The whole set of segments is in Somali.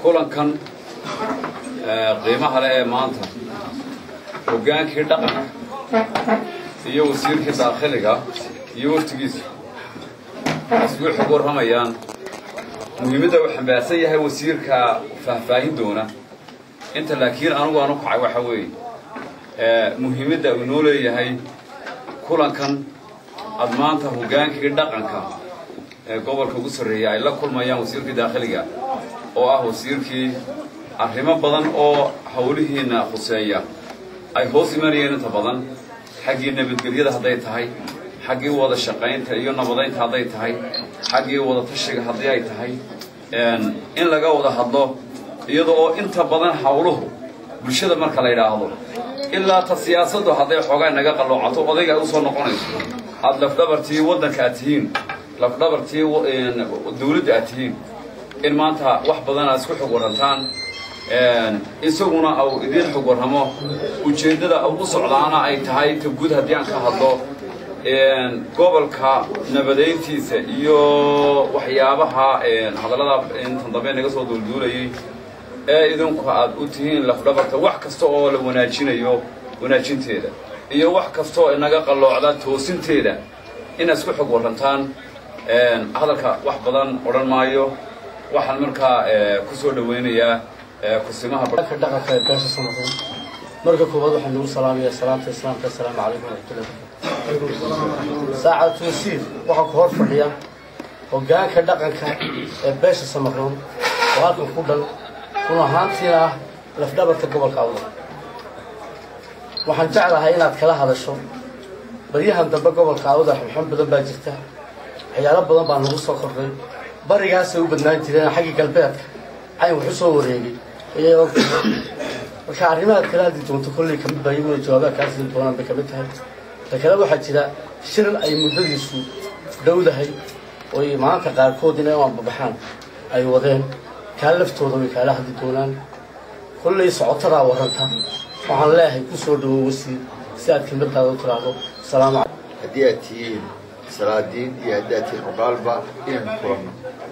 kulankan qiimaha leh ee maanta hoggaankii dhaqanka iyo wasiirkii daakhiliga iyo waftigiisu isgu xog warramayaan muhiimadda uu xambaarsan yahay wasiirka faahfaahin doona inta laakiin anugu aanu kacay waxa weeye muhiimadda uu noo leeyahay kulankan ad maanta hoggaankii dhaqanka ee gobolka ugu sarreeya ay la kulmayaan wasiirkii daakhiliga oo ah wasiirkii arrimo badan oo howlihiinna khuseeya ay hoos imanayeen inta badan xaggii nabadgelyada hadday tahay xaggii wada shaqaynta iyo nabadaynta hadday tahay xaggii wada tashiga haddii ay tahay in laga wada hadlo iyada oo inta badan howluhu bulshada marka la yidhaahdo ilaa ta siyaasaddu hadday xoogaa naga qalloocato odayga ay usoo noqonayso aada lafdhabartii waddanka aad tihiin lafdhabartii dawladda aad tihiin in maanta wax badan aad isku xog warrantaan isaguna au idiin xog warramo ujeeddada u socdaana ay tahay ta guud haddii aan ka hadlo gobolka nabadayntiisa iyo waxyaabaha hadallada intan dambe naga soo duulduulayay ee idinku aad u tihiin lafdhabarta wax kasta oo la wanaajinayo wanaajinteeda iyo wax kasta oo inaga qalloocda toosinteeda inaad isku xog warrantaan hadalka wax badan odhan maayo waxaan markaa ku soo dhawaynayaa kusimaha dhaqanka ee beesha samareyn marka koowaad waxaan nagu salaamayaa salaamta islaamka assalaamu calaykum waraxmatullahi saacad wasiir waxaa ku hor fadhiya hoggaanka dhaqanka ee beesha samareyn oo halkan ku dhan run ahaantiina ah lafdhabarka gobolka awdal waxaan jeclahay inaad kala hadasho baryahan dambe gobolka awdal xumxun badan baa jirta waxyaalo badan baa nagu soo kordhay barigaasay u badnaan jireen xaggii galbeedka cayn wax u soo wareegay ayay ogtahay marka arrimahaad kala hadli doonto kolley kamid baa iyaguna jawaabaha kaa siin doonaan bay kamid tahay ta kale waxaa jira shir ay muddadiisu dhowdahay oy maanta qaarkood inay u ambabaxaan ay wadeen kaa laftooda way kaala hadli doonaan kolley socotadaa warranta waxaan leeyahay ku soo dhawow wasiir si aad kelmadaada u tiraahdo asalaamu calaykum haddii aad tihiin salaadiin iyo haddii aad tihiin cuqaalba inaynu kulanno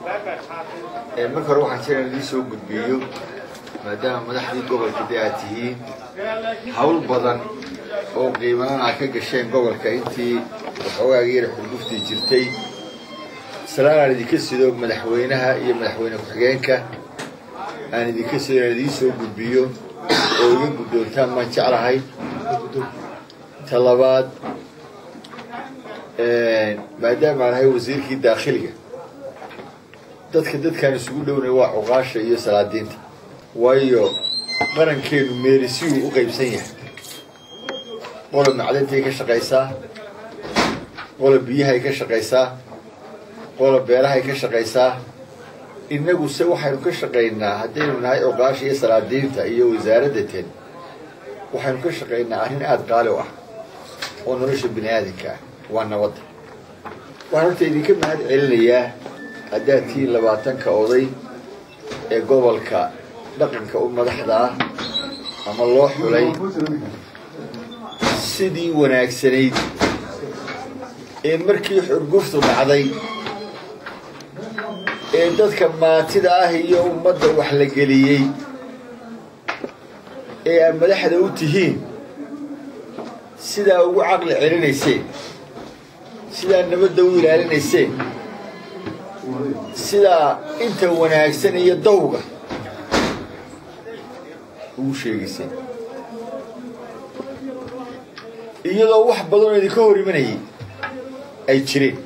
marka hore waxaan jira in idii soo gudbiyo maadaama madaxdii gobolka dee aad tihiin hawl badan oo qiimanan aad ka gasheen gobolka intii waxoogaaga yara xurguftii jirtay salaan aan idinka sido madaxweynaha iyo madaxweyne ku-xigeenka aan idinka sido inaan idiin soo gudbiyo oo iga guddoontaan maan jeclahay ta labaad maadaama aan ahay wasiirkii daakhiliga dadka dadkaan isugu dhownay waa cuqaasha iyo salaadiinta waayo qarankeenu meelisiyuu u qaybsan yahay qola macdantay ka shaqaysaa qola biyahay ka shaqaysaa qola beerahay ka shaqaysaa innagu se waxaynu ka shaqaynaa haddaynu nahay cuqaasha iyo salaadiinta iyo wasaaradda ten waxaynu ka shaqaynaa arrin aada qaali u ah oo nolosha bini aadanka ah waa nabadda waxaan horta idinka mahad celinayaa haddaad tihiin labaatanka oday ee gobolka dhaqanka u madaxda ah ama loo xulay sidii wanaagsanayd ee markii xurguftu dhacday ee dadka maatida ah iyo ummadda wax la geliyey ee aad madaxda u tihiin sidaa ugu caqli celinayseen sidaa nabadda u ilaalinayseen sidaa inta wanaagsan iyo dawga ugu sheegayseen iyadoo wax badanoo idinka hor imanayay ay jireen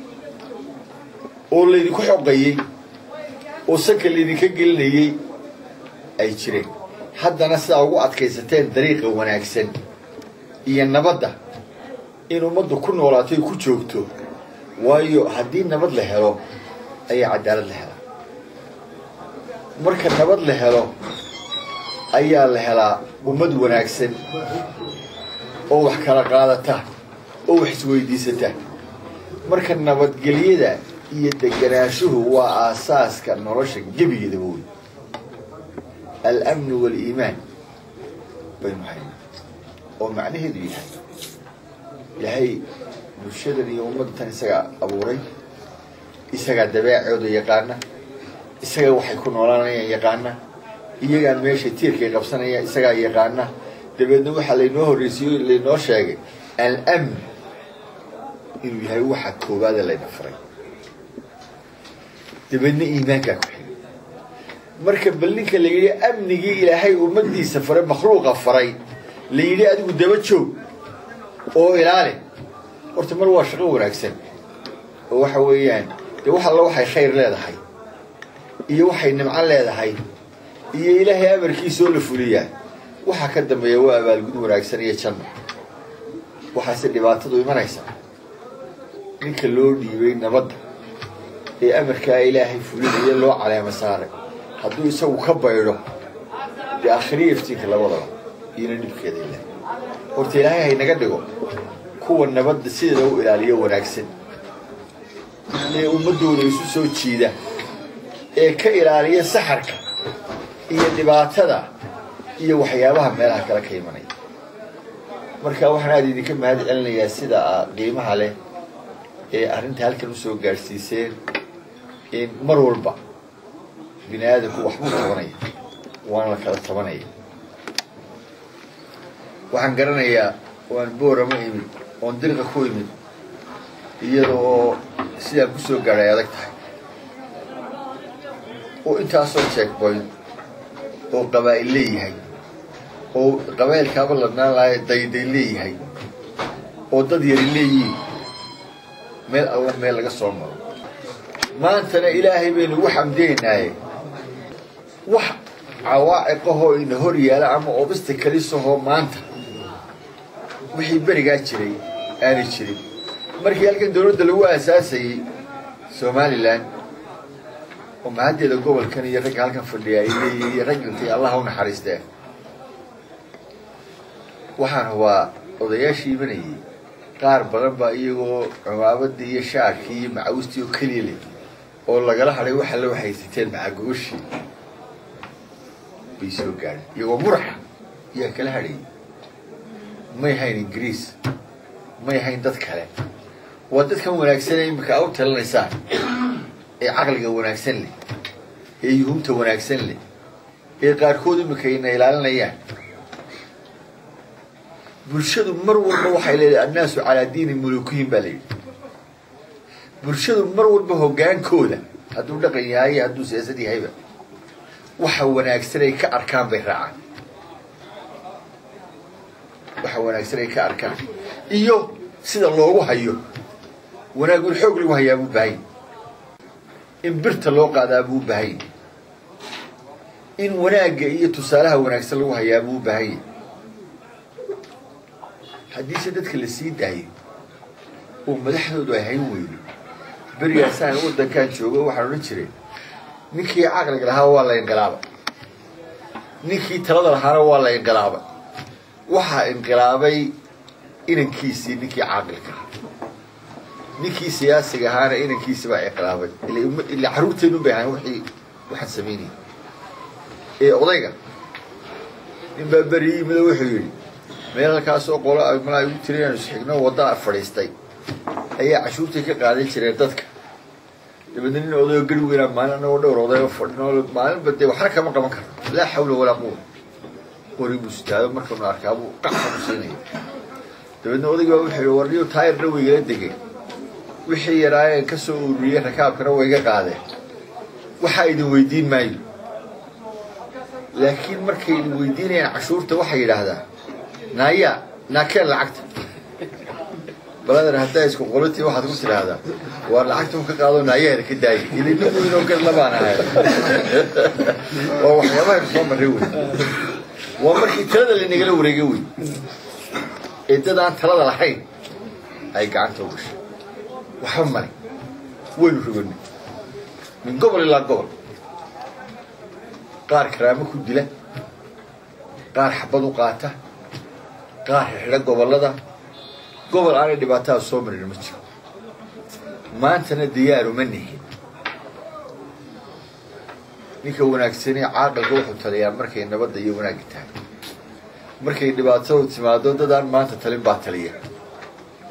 oo laydinku xoqayey oo sanka laydinka gelinayey ay jireen haddana sidaa ugu adkaysateen dariiqa wanaagsan iyo nabadda in ummaddu ku noolaato ay ku joogto waayo haddii nabad la helo ayaa cadaalad la helaa marka nabad la helo ayaa la helaa ummad wanaagsan oo wax kala qaadata oo wax isweydiisata marka nabadgelyada iyo deganaanshuhu waa aasaaska nolosha gebigeedaba wey alamnu waaliimaan baynu hayna oo macnaheedu yahay ilaahay bulshadan iyo ummaddan isagaa abuuray isagaa dabeecooda yaqaana isaga waxay ku noolaanayaan yaqaana iyagaan meesha tiirkay qabsanayaan isagaa yaqaana dabeedna waxaa laynoo horreysiiyo laynoo sheegay al-amn inuu yahay waxa koowaada layna faray dabeedna iimaankaa ku xigay marka bal ninka la yidhi amnigii ilaahay ummadiisa faray makhluuqa faray la yidhi adigu daba joog oo ilaali horta mar waa shaqo wanaagsan oo waxa weeyaan dee wax alla waxay khayr leedahay iyo waxay nimco leedahay iyo ilaahay amarkiisoo la fuliyaa waxaa ka dambeeya waa abaalgud wanaagsan iyo janno waxaase dhibaatadu imanaysa ninka loo dhiibay nabadda ee amarkaa ilaahay fulinaya loo caleema saaray hadduu isagu ka baydho dee akhriya iftiinka labadaba iyona dhibkeeda ilahay horta ilaahay haynaga dhigo kuwa nabadda sideeda u ilaaliyo wanaagsan ee ummaddooda isu soo jiida ee ka ilaaliya saxarka iyo dhibaatada iyo waxyaabaha meelaha kale ka imanaya marka waxaan aada idinka mahad celinayaa sida qiimaha leh ee arrinta halkan usoo gaadhsiiseen in mar walba bini aadamku waxbuu tabanaya waana la kala tabanaya waxaan garanayaa waan boorama imid oon dirqa ku imid iyada oo sidaan kusoo gaadhay adag tahay oo intaasoo checkpoint oo qabaa'il leeyahay oo qabaa'ilkaaba ladnaan lahay dayday leeyahay oo dad yari leeyihiin meel alla meel laga soo maro maantana ilaahay baynu ugu xamdeenaaye wax cawaaciqahoo ina hor yaala ama obista kalisahoo maanta wixii berigaa jiray aanay jirin markii halkan dawladda lagu aasaasayey somalilan oo mahaddeeda gobolkan iyo ragga halkan fadhiya ay leeyihiin iyo rag dhintay allaha u naxariisteen waxaan hubaa odayaashii imanayay qaar badan baa iyagoo cumaabadii iyo shaarkii iyo macawistii oo keliya leh oo lagala hadhay waxa la waxaysateen macagooshii bay soo gaadheen iyagoo muraxa ayaa kala hadhayay may hayn ingiriis may hayn dad kale waa dadkan wanaagsan ee iminka a u talinaysaan ee caqliga wanaagsan leh ee yuhumta wanaagsan leh ee qaarkood iminka ina ilaalinayaan bulshadu mar walba waxay leedahay annaasu calaa diini mulukihim baa la yidhi bulshadu mar walba hoggaankooda hadduu dhaqan yahay iyo hadduu siyaasad yahayba waxa wanaagsan ay ka arkaan bay raacaan waxa wanaagsan ay ka arkaan iyo sida loogu hayo wanaagul xoog lagu hayaa buu baahanya in birta loo qaadaa buu baahanya in wanaagga iyo tusaalaha wanaagsan lagu hayaa buu baahanya haddiise dadka la sii daayo oo madaxdoodu ay hayn weydo berigaasaan waddankan joogo waxaan odhan jiray ninkii caqliga lahaa waa la inqilaabay ninkii talada lahaana waa la inqilaabay waxaa inqilaabay inankiisii ninkii caaqilka ahaa ninkii siyaasiga ahaana inankiisi baa inqilaabay ila carruurteenu bay ahaan wixii waxaan samaynayay ee odayga nin baa beri yimid oo wuxuu yidhi meel halkaasoo qolo malaa igu tiri inaanu isxigno waddaa fadhiistay ayaa cashuurtii ka qaadan jireen dadka dabeedna nin odayo gari weynaa maalin anagoo dhowr odayo fadhino maalinba dee waxna kama qaban karno laa xawla walaa quwa qori buu sitaado markanu arkaa buu qaxa ku siinaya dabeedna odaygi baa wuxuu yihi warniyo taayirna waygala degay wixii yaraayeen ka soo ururiyey rakaabkana wayga qaadeen waxaa idin weydiin maayo laakiin markay idin weydiinayaan cashuurta waxay yidhaahdaa naaya naakeen lacagta balader haddaa isku qolitii waxaad ku tidhaahdaa waa lacagta un ka qaado naayaheeda ka daaya idinna weynoo gar labaan ahay waa waxyaabaha soo marray wey waa markii talada laynagala wareegay wey ee dad aan talada lahayn ay gacanta u gashay waxba male waynu roganay min gobol ilaa gobol qaar karaamo ku dila qaar xabad u qaata qaar xidha gobollada gobol aanay dhibaatada soo marin ma jiro maantana diyaaru ma nihin ninka wanaagsanee caaqilka wuxuu taliyaa markay nabadda iyo wanaagga tahay markay dhibaatadu timaado dadaan maanta talin baa taliya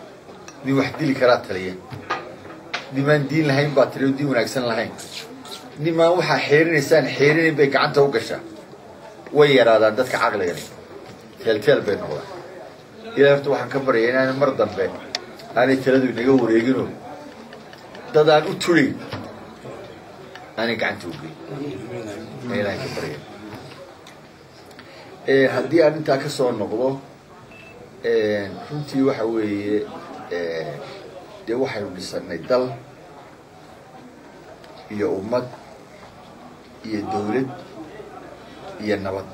nin wax dili karaa taliya nimaan diin lahayn baa taliya oo diin wanaagsan lahayn nimaan waxaa xeerinaysaan xeerinayn bay gacanta u gashaa way yaraadaan dadka caqligani teelteel bay noqdaan ilahi horta waxaan ka baryaya inaan mar dambe aanay taladu inaga wareegino dad aan u tulayn aanay gacanta u geyn ilahan ka barya haddii aan intaa ka soo noqdo runtii waxa weeye dee waxaynu dhisanay dal iyo ummad iyo dawlad iyo nabad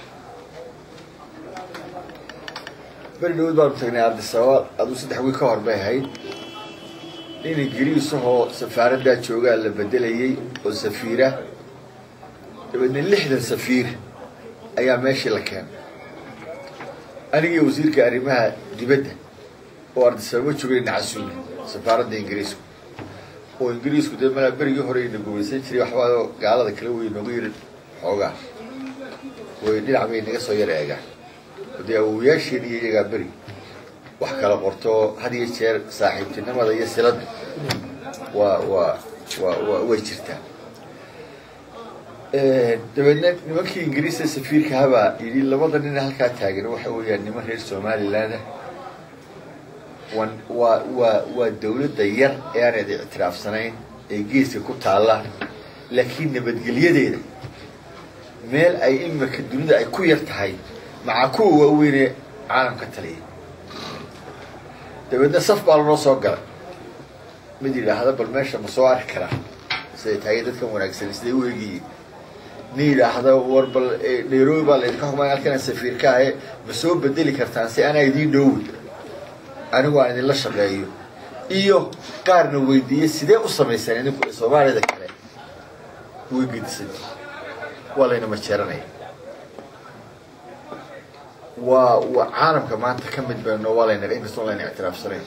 beri dhawad baanu tagnay ardisababa aduu saddex wiil ka hor bay ahayd nin ingiriisahoo safaaraddaa joogaa la bedelayey oo safiira dabeedna lixdan safiir ayaa meeshii la keenay anigii wasiirka arrimaha dibadda oo ardisababa joogay nacasuuli safaaradda ingiriisku oo ingiriisku dee malaa berigii hore ina gumaysan jiray waxbaadoo gaalada kala wey nooga yiri xoogaa way dhinac bay naga soo yar eegaan dee awowayaasheen iyo iyagaa beri wax kala qorto had iyo jeer saaxiibtinimada iyo silada waa waa waa wa way jirtaa dabeedna nimankii ingiriista safiirka habaa yidhi labada nin halkaa taagan waxa weeyaan niman reer somaliland wan waa waa waa dawladda yar ee aanad ictiraafsanayn ee geeska ku taalla laakiin nabadgelyadeeda meel ay imika dunida ay ku yar tahay maca kuwa waaweynee caalamka taliya dabeedna saf baa lanoo soo galay mid yidhaahda bal meesha ma soo arki karaa siday tahay dadkan wanaagsan siday u eegiyiin nin yidhaahda war bal nairobi baa laydinka xukumay halkana safiirka ahe ma soo bedeli kartaan si anaa idiin dhoowi anigu aan idinla shaqeeyo iyo qaarna weydiiye sidee u samaysaan idinku soomaaliyada kale way gedisan waa layna majeeranaya waa waa caalamka maanta ka mid bayno waa layna inkastoo layna ictiraafsanayn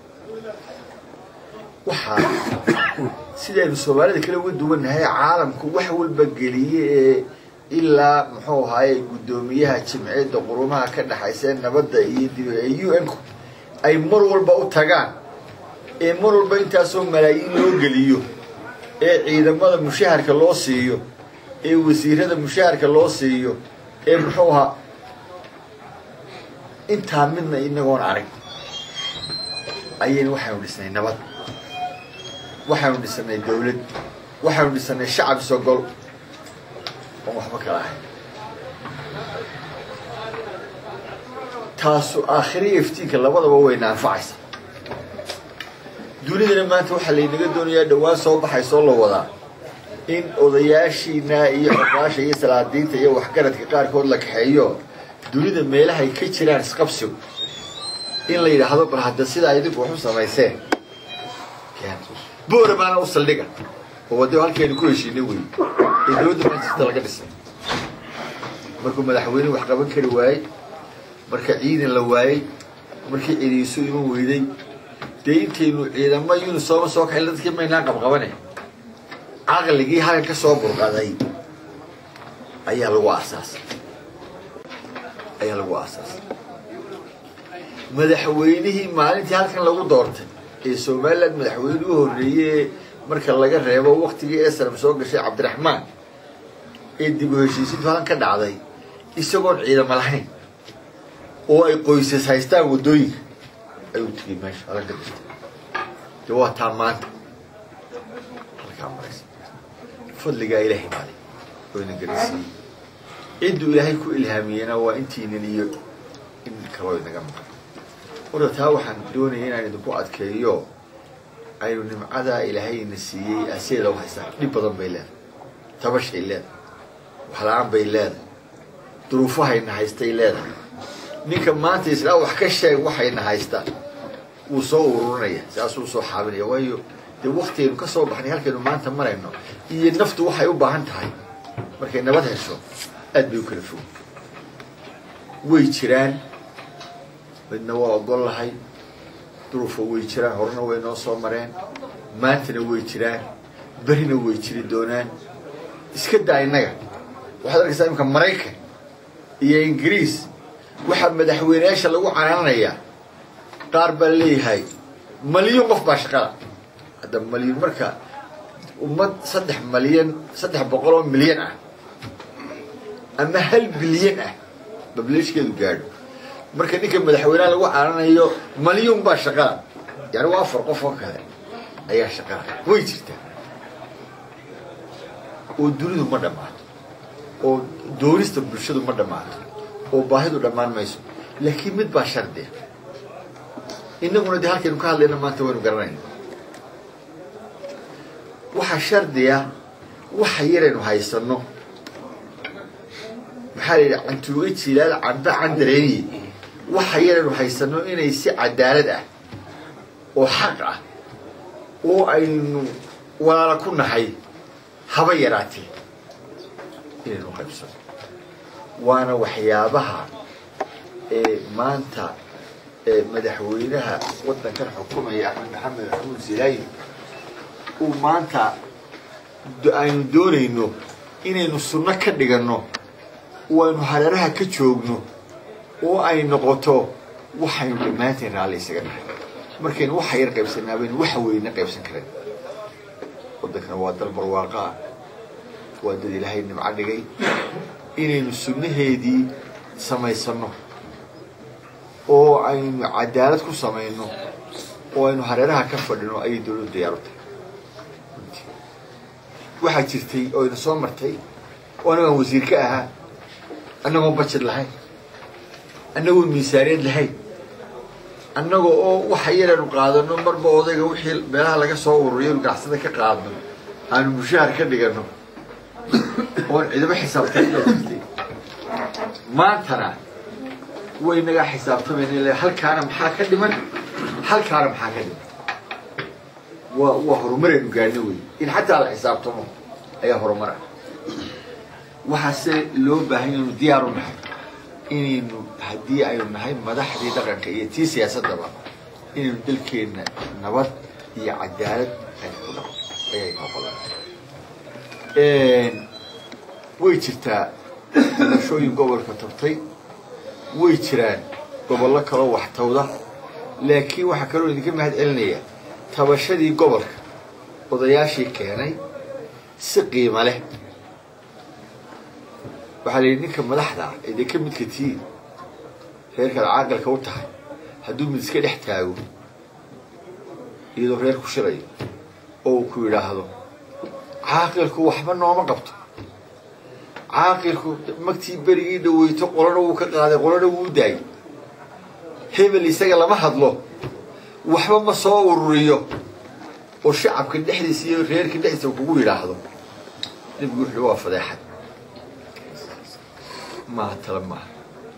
waxaa sidaynu soomaalida kale uga duwannahay caalamku wax walba geliye ee ilaa muxuu ahaaye guddoomiyaha jimciyadda qurumaha ka dhexaysa nabadda iyo dib ee u n ku ay mar walba u tagaan ee mar walba intaasoo malaayiin loo geliyo ee ciidamada mushaharka loo siiyo ee wasiirada mushaharka loo siiyo ee muxuu ahaa intaa midna inagoon arag ayaynu waxaynu dhisnay nabad waxaynu dhisanay dawlad waxaynu dhisanay shacab sogol oon waxba kala ahayn taasu aakhiriya iftiinka labadaba wayna anfacaysa dunidana maanta waxaa laynaga doonayaa dhawaan soo baxaysoo la wadaa in odayaashiina iyo xoqaasha iyo salaadiinta iyo waxgaradka qaarkood la kaxeeyo dunida meelahay ka jiraan isqabsigu in la yidhaahdo bal hadda sidaa idinku waxu samayseen boora baana u saldhiga oo waddo halkeenu ku heshiinay wey ee dowladda manchester laga dhisay markuu madaxweyne wax qaban kari waayey marka ciidan la waayey markii ciidiisu iman weyday dee intaynu ciidamo unisooma soo kaxay dadkii maynaan qabqabane caqligii halkan ka soo burqaday ayaa lagu aasaasay ayaa lagu aasaasay madaxweynihii maalintii halkan lagu doortay ee somaliland madaxweyne u horreeyey marka laga reebo waktigii esram soo gashay cabdiraxmaan ee dib u heshiisiintu halkan ka dhacday isagoon ciidamo lahayn oo ay qoysas haystaan waddooyinka ayuu tegey meesha halkan ka jirta de waa taa maanta halkaa maraysa fadligaa ilaahay maalay oo ina garasiiyey cidduu ilaahay ku ilhaamiyena waa intiinan iyo in kaloo inaga maqan horta taa waxaan doonaya inaan idinku adkeeyo aynu nimcadaa ilaahayna siiyey aseeda haysaa dhib badan bay leedahay tabashay leedahay waxla-aan bay leedahay duruufahayna haystay leedahay ninka maanta islaa wax ka sheeg waxayna haysta wuu soo ururinaya saasuu soo xaabinaya waayo dee waktigaynu ka soo baxnay halkaynu maanta marayno iyo naftu waxay u baahan tahay markay nabad hesho aad bay u kala fog way jiraan midna waa ogol lahay duruufo way jiraan horena way noo soo mareen maantana way jiraan berina way jiri doonaan iska daa innaga waxaad arkaysaa imika maraykan iyo ingiriis waxaa madaxweyneyaasha lagu canaananayaa qaar baa leeyahay maliyun qof baa shaqada hadda maliyun marka ummad saddex malyan saddex boqol oo milyan ah ama hal bilyan ah bableeshkeedu gaadho marka ninka madaxweynaha lagu caaranayo malyuun baa shaqaa yani waa afar qof oo kale ayaa shaqaa way jirtaa oo dunidu ma dhammaato oo doonista bulshadu ma dhammaato oo baahidu dhammaan mayso laakiin mid baa shardiya innaguna dee halkaynu ka hadlayna maanta waynu garanayna waxaa shardiya waxa yaraynu haysanno maxaa la yidhi cantuuga jilaal camba candareeniye waxa yaraynu haysanno inay si cadaalad ah oo xaq ah oo aynu walaala ku nahay haba yaraatee inaynu qaybsano waana waxyaabaha ee maanta ee madaxweynaha waddankan xukumaya axmed maxamed maxamuud silaayi uu maanta aynu doonayno inaynu sunno ka dhiganno oo aynu hareeraha ka joogno oo ay noqoto waxaynu dhammaanteen raalli isaga nahay markaynu waxa yar qaybsanaa baynu waxa weyna qaybsan karen waddankana waa dal barwaaqa ah waa dad ilaahay nimco dhigay inaynu sunnaheedii samaysanno oo aynu cadaalad ku samayno oo aynu hareeraha ka fadhino ayay dawladdu diyaaru tahay waxaa jirtay oo ina soo martay oo annagoon wasiir ka ahaa annagoon bajed lahayn annagoon miisaaniyad lahayn annaga oo waxa yaraynu qaadano marba odayga wixii meelaha laga soo ururiyo ganacsada ka qaadno aanu mushahar ka dhigano oon ciidamo xisaabtay jirtay maantana way nagaa xisaabtamayna halkaana maxaa ka dhiman halkaana maxaa ka dhiman waa waa horumaraynu gaadhno wey in xataa la xisaabtamo ayaa horumar ah waxaase loo baahan inaynu diyaar u nahay inaynu haddii aynu nahay madaxdii dhaqanka iyo tii siyaasaddaba inaynu dalkeenna nabad iyo cadaalad aynu ku dhaqo ayay noqodan way jirtaa doorashooyin gobolka tabtay way jiraan gobollo kaloo waxtawda laakiin waxaa kaloo idinka mahad celinaya tabashadii gobolka odayaashii keenay si qiimo leh waxaa la yidhi ninka madaxda ah ee dee ka midka tihiin reerkaad caaqilka u tahay hadduu mid iska dhex taago iyadoo reer ku shirayo oo uu ku yidhaahdo caaqilku waxba nooma qabto caaqilku magtii berigii dhaweyto qolana wuu ka qaaday qolana wuu daayay hebel isaga lama hadlo waxba ma soo ururiyo oo shacabka dhexdiisa iyo reerka dhexdiisa kugu yidhaahdo nebigu wuxuu waa fadeexad maaha tala maaha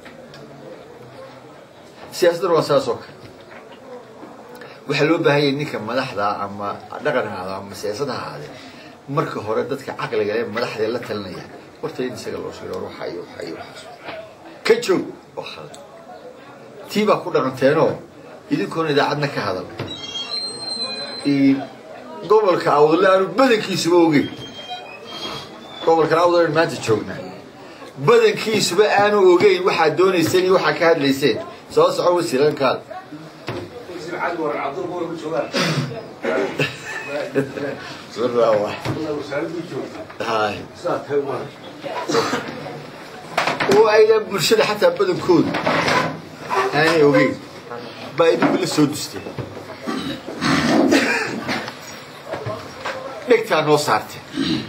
siyaasadduna waa saas oo kale waxaa loo baahan yahay ninka madaxdaa ama dhaqan ahaado ama siyaasad ha ahaadee marka hore dadka caqliga leh madaxdee la talinaya horta in isaga loo sheego waxa iyo waxa iyo waxaas ka joog oo khalad tii baa ku dhaqanteenoo idinkoona idaacadna ka hadal gobolka awdale aanu badankiisuba ogeyn gobolkan awdale maanta joognaa badankiisuba aanu ogeyn waxaad doonayseen iyo waxaad ka hadlayseen soo soco wasiirankaada oo aydan bulshada xataa badankoodu aanay ogeyn baa idinku la soo dusteen dhegtaa noo saarteen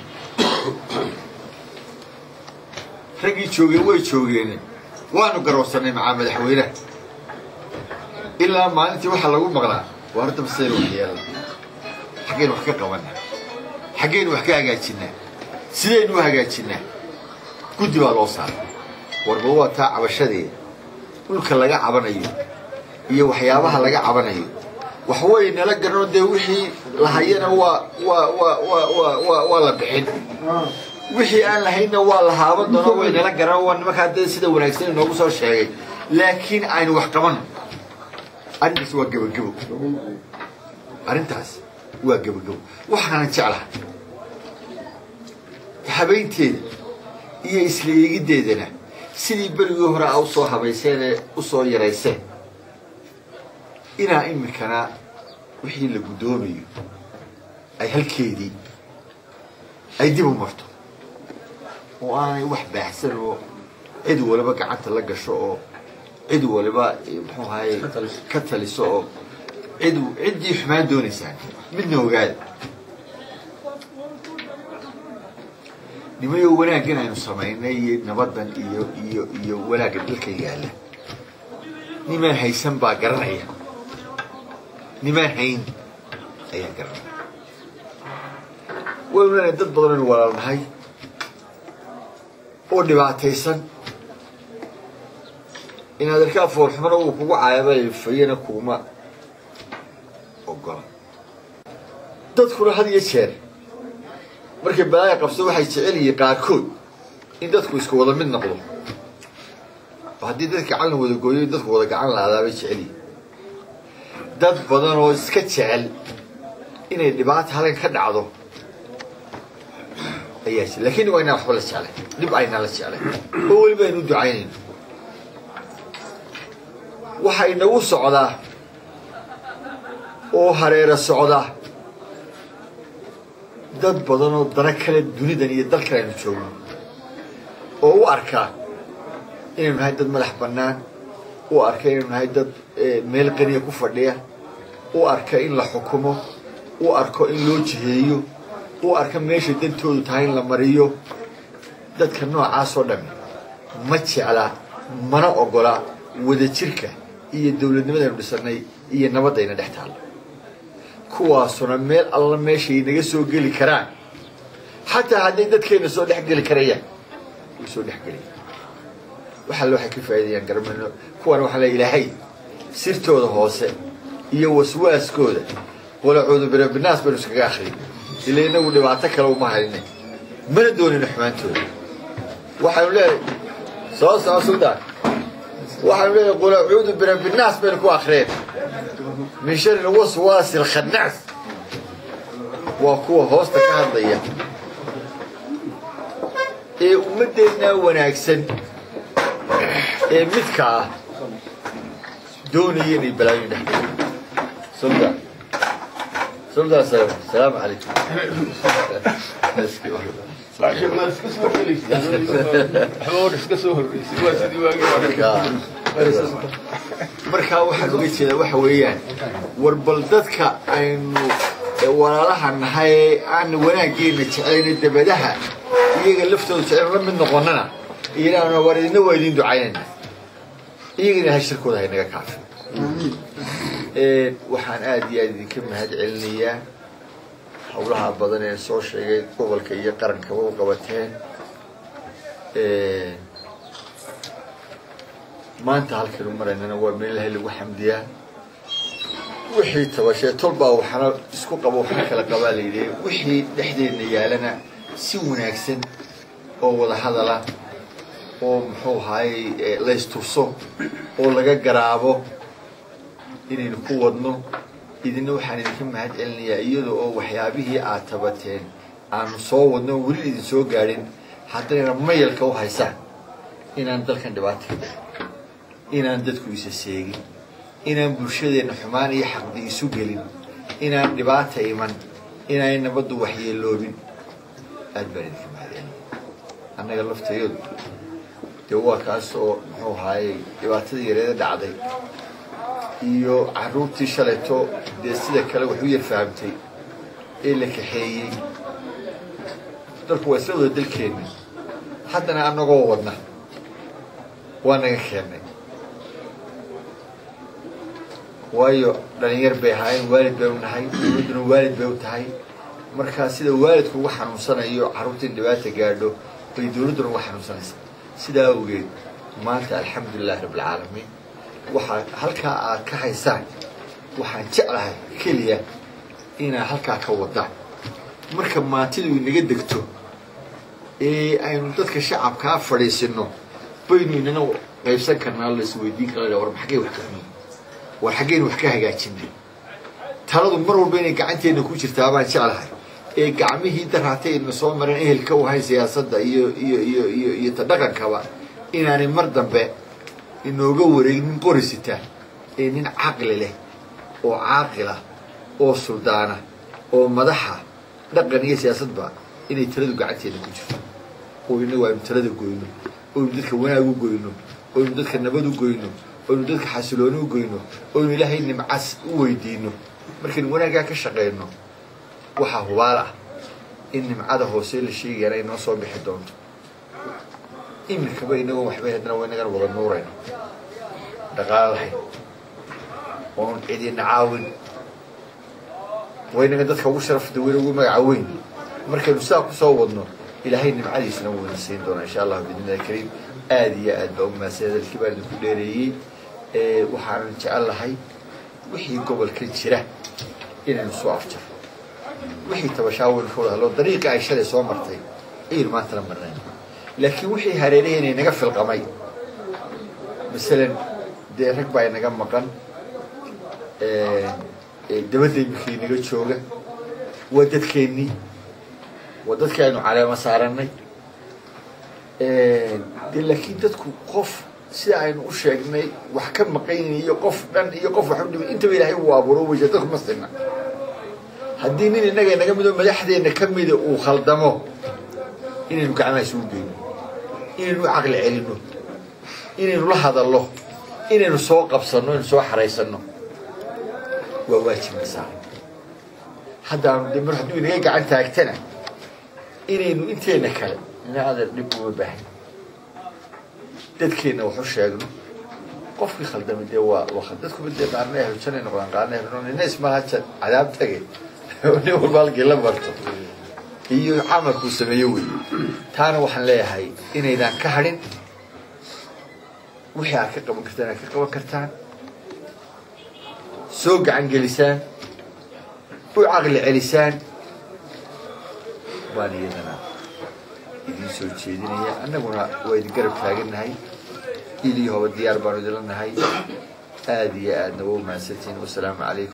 raggii joogeen way joogeen waanu garowsanay macaa madaxweynaha ilaa maalintii waxaa lagu maqlaa waa horta masaynu wax yeelna xaggaynu wax ka qabanaa xaggaynu wax ka hagaajinaa sidaynu u hagaajinaa guddi baa loo saaray warba waa taa cabashadeeda dhulka laga cabanayo iyo waxyaabaha laga cabanayo waxway nala garanoo dee wixii lahayana waa waa waa waa waa waa waa la bixin wixii aan lahaynna waa la haaban doonaa way nala garan waa nimankaa dee sida wanaagsan inoogu soo sheegay laakiin aynu wax qabano arrintaas waa gebagebo arrintaas waa gebagebo waxaanan jeclahay habaynteeda iyo isla eegiddeedana sidii berigii hore a usoo habayseen ee usoo yarayseen inaa iminkana wixii la guddoomayo ay halkeedii ay dib u marto oo aanay wax baahsan oo cid waliba gacanta la gasho oo cid waliba muxuu ahaye ka taliso oo cid ciddii xumaan doonaysaan midna ogaada nimayo wanaaggan aynu samaynay iyo nabadan iyo iyo iyo wanaagga dalka yaalla nimaan haysan baa garanaya nimaan hayn ayaa garanaya waynu leenahay dad badan aynu walaalnahay oo dhibaataysan inaad arkaa foolxumana uu kugu caayabay fayana kuguma ogola dadkuna had iyo jeer markay balaaya qabso waxay jecel yihiin qaarkood in dadku isku wada mid noqdo oo haddii dadka gacan la wada gooyo in dadku wada gacan lahaadaa bay jecel yihiin dad badan oo iska jecel inay dhibaata halkan ka dhacdo ayaa jira lakin waa inaan waxba la jeclay dhib aynaa la jeclay oo weliba aynu ducaynayno waxa inagu socdaa oo hareero socda dad badan oo dana kale dunidan iyo dalkan aynu joogno oo u arkaa inaynu nahay dad madax bannaan u arka inaynu nahay dad meel qaniya ku fadhiya u arka in la xukumo u arko in loo jiheeyo u arka meeshay dantoodu tahay in la mariyo dadka noocaasoo dhami ma jecla mana ogola wadajirka iyo dowladnimadaynu dhisanay iyo nabadayna dhex taalla kuwaasuna meel alla meeshay naga soo geli karaan xataa hadday dadkeenna soo dhex geli karayaan way soo dhex gelayaan wax alle waxay ka faa'iidayaan garmano kuwan waxaa le ilaahay sirtooda hoose iyo waswaaskooda qolacuudu birabinaas baynu iskaga akhriyay ila inagu dhibaato kale uma hayne mana doonino xumaantooda waxaynu leedahay soo soco suldaan waxaynu leedahay qolacuudu birabinaas baynu ku akhriyeen min shari lwaswaasi alkhannaas waa kuwa hoosta ka hadlaya ee ummaddeennaa wanaagsan ee midka ah doonaya inay balaayo dhex suldan suldan salaamu calaykum markaa waxaan uga jeedaa waxa weeyaan war bal dadka aynu walaalaha nahay ee aan wanaaggeena jeclayna dabadaha iyaga laftooda jeclan la mid noqonana iyana war idina waa idin ducaynayna iyagana ha shirkooda haynaga kaafi waxaan aada iyo aada idinka mahad celinayaa howlaha badan ee soo sheegay gobolka iyo qarankaba u qabateen maanta halkaynu maraynana waa meel ilahay lagu xamdiyaa wixii tabashee tolbaa waxana isku qabo waxna kala qabaa la yidhi wixii dhexdeedna yaalana si wanaagsan oo wada hadala oo muxuu ahaayey laysturso oo laga garaabo inaynu ku wadno idina waxaan idinka mahad celinayaa iyada oo waxyaabihii aad tabateen aanu soo wadno oo weli idin soo gaadhin haddayna mayalka u haysaan inaan dalkan dhibaata ka dhicin inaan dadku isa seegin inaan bulshadeenna xumaan iyo xaqdi isu gelin inaan dhibaata iman inaanay nabaddu waxyeeloobin aad baan idinka mahad celinaya annaga laftayadu dee waa kaas oo muxuu ahaayey dhibaatadii yareeda dhacday iyo carruurtii shalayto dee sida kale wax u yar fahamtay ee la kaxeeyey dalku waa isla wada dalkeenna haddana annagoo wadna waa naga keennay waayo dhalinyar bay ahaayeen waalid bay u nahay dowladduna waalid bay u tahay markaa sida waalidku uga xanuunsanayo carruurta in dhibaata gaadho bay dowladduna uga xanuunsanaysaa sidaa awgeed maanta alxamdulilahi rabbilcaalamiin waxaa halkaa aad ka haysaan waxaan jeclahay keliya inaad halkaa ka wadaan marka maantidu inaga degto ee aynu dadka shacabkaa fadhiisino baynu inana qaybsan karnaa la isweydiin kara war maxagay wax ka xumin war xaggaynu wax ka hagaajinay taladu mar walba inay gacanteenna ku jirtaa baan jeclahay ee gacmihii daraatay ina soo mareen ehelka u ahayn siyaasadda iyo iyo iyo iyo iyo ta dhaqankaba inaanay mar dambe inooga wareegnin qorisita ee nin caqli leh oo caaqila oo suldaana oo madaxa dhaqan iyo siyaasadba inay taladu gacanteeda ku jirto oo inagu aynu talada goyno oynu dadka wanaag u goyno oynu dadka nabad u goyno oynu dadka xasilooni u goyno oynu ilaahay nimcas u weydiino markaynu wanaaggaa ka shaqeyno waxaa hubaal ah in nimcada hoose la sheegayana ay noo soo bixi doonto iminkaba inagoon waxbay haddana waa inagana wada nuurayno dhaqaalo lahayn oon cidina caawin waa inaga dadka ugu sharafda weyn ugu magaca weyn markaynu sidaa kusoo wadno ilaahay nimcadiisna wayna siin doonaa insha allahu biidnillahi kariim aada iyo aad baa umahadsan hadalkii baan idinku dheereeyey waxaanan jecel lahay wixii gobolka jira inaynu soo afjaro wixii tabashaawin ka wada hadlo dariiqii ay shalay soo martay ayaynu maantana marnayn laakiin wixii hareeraheena inaga filqamay masalan dee rag baa inaga maqan dabadda iminkii inaga jooga waa dadkeennii waa dadkii aynu caleemo saarannay de laakiin dadku qof sida aynu u sheegnay wax ka maqaynin iyo qof dhan iyo qof wax u dhimay intaba ilaahay uu abuuro weysa dadku ma sinna haddii nin innaga inaga midoo madaxdeenna ka mida uu khaldamo inaynu gacmaha isugu geyno inaynu u caqli celinno inaynu la hadallo inaynu soo qabsanno inaynu soo xaraysanno waa waajibna saaran haddaanu de mar hadduu inaga gacan taagtana inaynu inteena kale ina adeer dhib uma baahan dadkeenna wax u sheegno qofkii khaldamay dee waa waa dadkuba dee qaarna ahlujanay noqdaan qaarna ahlu nina ismalaha cadaab tage nin walba halkii la marto iyo camalkuu sameeyo wey taana waxaan leeyahay inaydaan ka hadhin wixii aad ka qaban kartaan aad ka qaban kartaan soo gacan gelisaan u caqli celisaan baan iyadana idiin soo jeedinaya annaguna waa idin garab taagannahay ilii hoba diyaar baanu idinla nahay aada iyo aadna waa umahadsantihiin wasalaamu calaykum